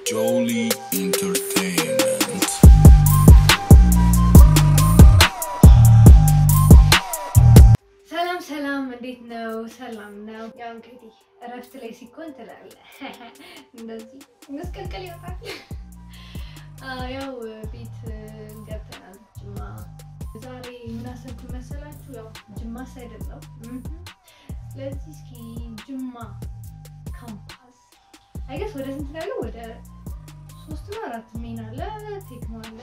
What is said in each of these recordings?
Jolie Entertainment. ሰላም ሰላም፣ እንዴት ነው? ሰላም ነው። ያው እንግዲህ እረፍት ላይ ሲኮን ትላለህ እንደዚህ መስቀልቀል ይወጣል። አዎ፣ ያው ቤት ገብተናል ጅማ። ዛሬ ምን አሰብኩ መሰላችሁ? ያው ጅማ ሳይደል ነው። ስለዚህ እስኪ ጅማ ካምፓስ አይገስ ወደ ስንት ነው ያለው? ወደ ሶስት ነው አራት ሜን አለ፣ ቴክኖ አለ፣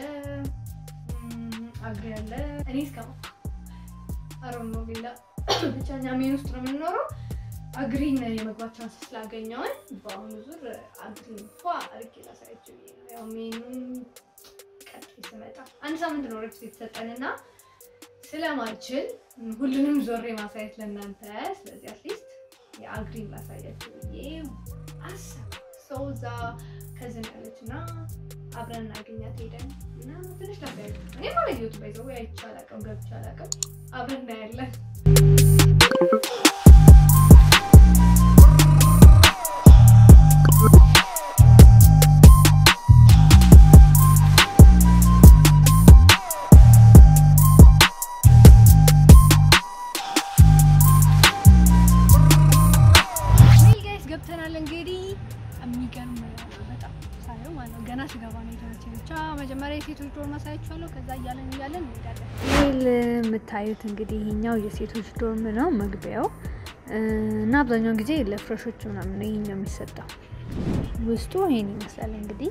አግሪ አለ። እኔ እስከማ አሮን ነው ሌላ ብቻ እኛ ሜን ውስጥ ነው የምንኖረው። አግሪን የመግባት ቻንስ ስላገኘውን በአሁኑ ዙር አግሪን ፏ አድርጌ ላሳያችሁ ብዬ ነው። ያው ሜኑን ቀጥዬ ስመጣ አንድ ሳምንት ነው ረፍት የተሰጠንና ስለማልችል ሁሉንም ዞሬ ማሳየት ለእናንተ፣ ስለዚህ አትሊስት የአግሪን ላሳያችሁ ብዬ አሰብ ሰው እዛ ከዝን ያለች እና አብረን እናገኛት ሄደን እና ትንሽ ላሳያችሁ። እኔም አላየሁትም ባይዘው አይቼ አላውቅም ገብቼ አላውቅም። አብረን እናያለን። ዌል ጋይስ ገብተናል። እንግዲህ የሚገርም በጣም ሳየው ማለት ነው። ገና ስገባ ነው የተመቸኝ። ብቻ መጀመሪያ የሴቶች ዶርም አሳያችኋለሁ። ከዛ እያለን እያለን እንሄዳለን። ዌል የምታዩት እንግዲህ ይሄኛው የሴቶች ዶርም ነው መግቢያው እና አብዛኛውን ጊዜ ለፍረሾች ምናምን ነው ይሄኛው የሚሰጠው። ውስጡ ይሄን ይመስላል እንግዲህ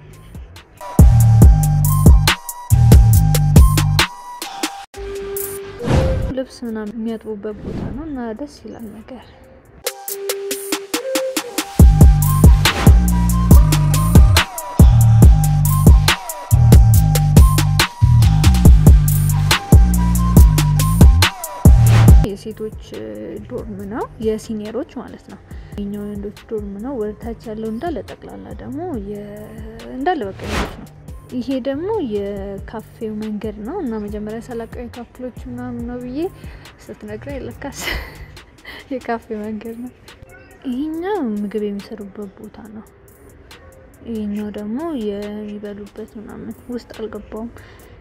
ልብስ ምናምን የሚያጥቡበት ቦታ ነው እና ደስ ይላል ነገር የሴቶች ዶርም ነው፣ የሲኒየሮች ማለት ነው። የኛው የወንዶች ዶርም ነው። ወደታች ያለው እንዳለ ጠቅላላ ደግሞ እንዳለ በቃ ወንዶች ነው። ይሄ ደግሞ የካፌው መንገድ ነው እና መጀመሪያ ሰላቃዊ ካፕሎች ምናምን ነው ብዬ ስትነግረኝ ለካስ የካፌ መንገድ ነው። ይሄኛው ምግብ የሚሰሩበት ቦታ ነው። ይሄኛው ደግሞ የሚበሉበት ምናምን ውስጥ አልገባውም።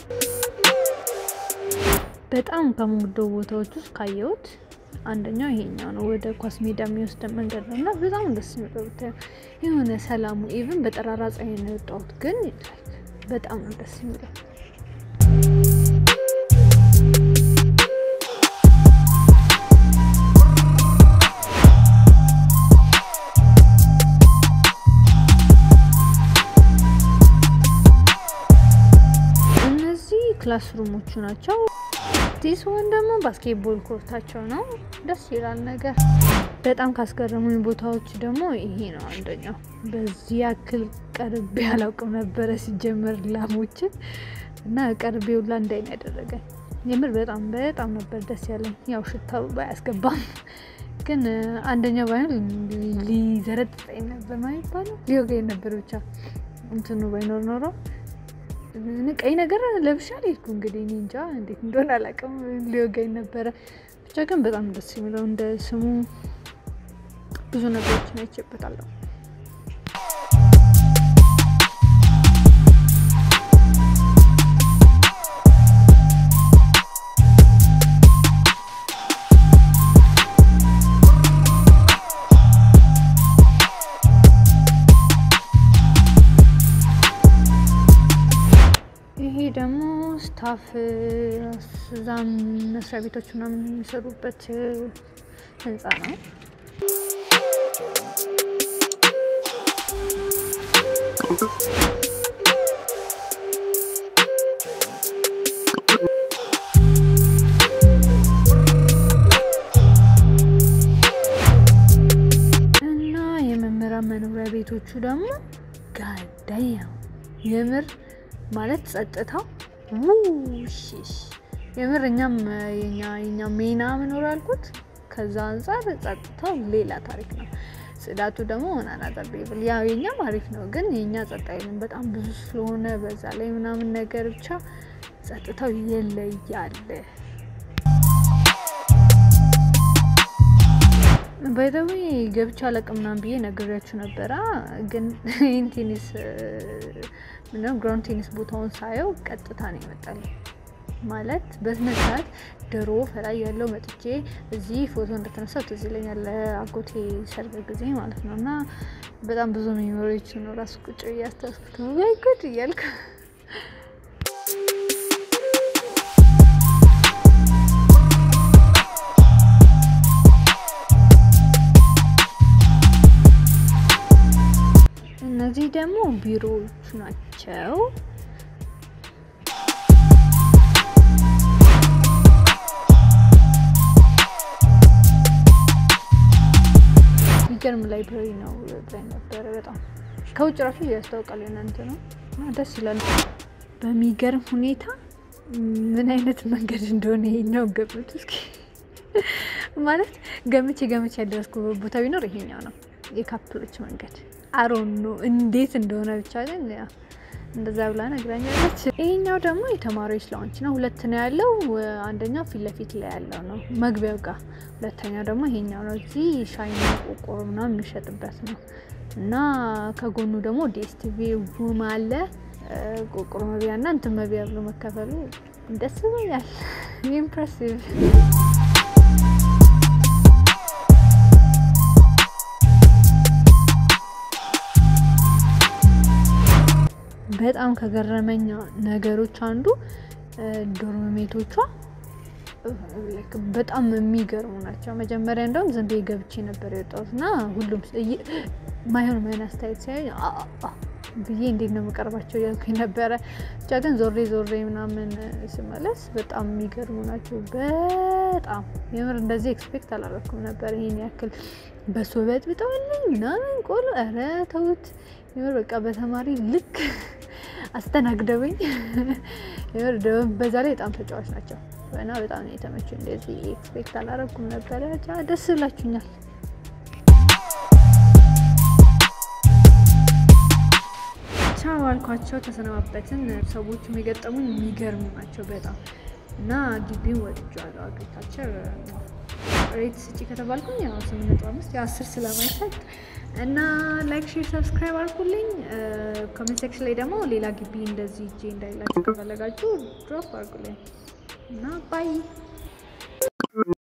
በጣም ከምወደው ቦታዎች ውስጥ ካየሁት አንደኛው ይሄኛው ነው። ወደ ኳስ ሜዳ የሚወስደን መንገድ ነው እና በጣም ደስ የሚለው ብታየው የሆነ ሰላሙ ኢቭን በጠራራ ፀሐይ ነው የወጣሁት፣ ግን በጣም ነው ደስ የሚለው። እነዚህ ክላስ ሩሞቹ ናቸው። ዲስ ወን ደግሞ ባስኬትቦል ኮርታቸው ነው። ደስ ይላል ነገር። በጣም ካስገረሙኝ ቦታዎች ደግሞ ይሄ ነው አንደኛው። በዚህ ያክል ቀርቤ አላውቅም ነበረ ሲጀመር ላሞችን እና ቀርቤ ሁላ እንዳይን ያደረገኝ የምር በጣም በጣም ነበር ደስ ያለኝ። ያው ሽታው ባያስገባም ግን አንደኛው ባይሆን ሊዘረጥጠኝ ነበር ማለት ይባላል ሊወጋኝ ነበር ብቻ እንትኑ ባይኖር ኖሮ ቀይ ነገር ለብሻ ሄድኩ። እንግዲህ እኔ እንጃ እንዴት እንደሆነ አላውቅም፣ ሊወጋኝ ነበረ። ብቻ ግን በጣም ደስ የሚለው እንደ ስሙ ብዙ ነገሮችን አይቼበታለሁ። ይሄ ደግሞ ስታፍ እዛም መስሪያ ቤቶች ምናምን የሚሰሩበት ህንፃ ነው። እና የመምህራን መኖሪያ ቤቶቹ ደግሞ ጋዳይ የምር ማለት ጸጥታው ውሽሽ የምር እኛም የኛ የኛ ሜና መኖር ያልኩት ከዛ አንጻር ጸጥታው ሌላ ታሪክ ነው። ጽዳቱ ደግሞ ሆናና ጠቤብል ያው የኛም አሪፍ ነው፣ ግን የኛ ጸጥ አይልም በጣም ብዙ ስለሆነ በዛ ላይ ምናምን ነገር ብቻ ጸጥታው ይለያል። ባይዘዌ ገብቻ አላቅም ምናምን ብዬ ነግሬያችሁ ነበረ። ግን ይህን ቴኒስ ምነው ግራውንድ ቴኒስ ቦታውን ሳየው ቀጥታ ነው ይመጣል ማለት በስነ ስርዓት ድሮ ፈላይ ያለው መጥቼ እዚህ ፎቶ እንደተነሳው ትዝ ይለኛል። አጎቴ ሰርግ ጊዜ ማለት ነው። እና በጣም ብዙ ሜሞሪዎች ነው ራሱ ቁጭ እያስታስኩት ነው ወይ ጉድ እያልኩ እነዚህ ደግሞ ቢሮዎቹ ናቸው። የሚገርም ላይብራሪ ነው ብላኝ ነበረ። በጣም ከውጭ ራሱ ያስታውቃል። እናንተ ነው እና ደስ ይላል። በሚገርም ሁኔታ ምን አይነት መንገድ እንደሆነ ይሄኛው ገምቱ እስኪ። ማለት ገምቼ ገምቼ ያደረስኩበት ቦታ ቢኖር ይሄኛው ነው፣ የካፕሎች መንገድ አሮን ነው እንዴት እንደሆነ ብቻ ግን እንደዛ ብላ ነግራኛለች። ይሄኛው ደግሞ የተማሪዎች ላውንች ነው። ሁለት ነው ያለው። አንደኛው ፊት ለፊት ላይ ያለው ነው መግቢያው ጋር፣ ሁለተኛው ደግሞ ይሄኛው ነው። እዚህ ሻይና ቆቆሮ ምናምን የሚሸጥበት ነው እና ከጎኑ ደግሞ ዲኤስቲቪ ቡም አለ። ቆቆሮ መቢያ እና እንትን መቢያ ብሎ መከፈሉ ደስ ይለኛል። ኢምፕሬሲቭ በጣም ከገረመኝ ነገሮች አንዱ ዶርም ሜቶቿ በጣም የሚገርሙ ናቸው። መጀመሪያ እንደውም ዝም ብዬ ገብቼ ነበር የወጣሁት እና ሁሉም ማይሆን ማይሆን አስተያየት ሲያዩ ብዬ እንዴት ነው የምቀርባቸው እያልኩኝ ነበረ። ብቻ ግን ዞሬ ዞሬ ምናምን ስመለስ በጣም የሚገርሙ ናቸው። በጣም የምር እንደዚህ ኤክስፔክት አላረኩም ነበር ይሄን ያክል በሶ በጥብጠውልኝ ምናምን ቆሎ። ኧረ ተውት የምር በቃ በተማሪ ልክ አስተናግደውኝ የምር በዛ ላይ በጣም ተጫዋች ናቸው እና በጣም ነው የተመቸው። እንደዚህ ኤክስፔክት አላረኩም ነበረ። ብቻ ደስ ብላችሁኛል። ቻው አልኳቸው፣ ተሰነባበትን። ሰዎቹም የገጠሙኝ የሚገርሙ ናቸው በጣም እና ግቢውን ወድጄዋለሁ። አግሪካልቸር ሬት ስጪ ከተባልኩኝ ያው ስምንት ነጥብ አምስት ያው አስር ስለማይሰጥ እና ላይክ ሼር ሰብስክራይብ አድርጉልኝ። ኮሜንት ሴክሽን ላይ ደግሞ ሌላ ግቢ እንደዚህ እጄ እንዳይላችሁ ከፈለጋችሁ ድሮፕ አድርጉልኝ እና ባይ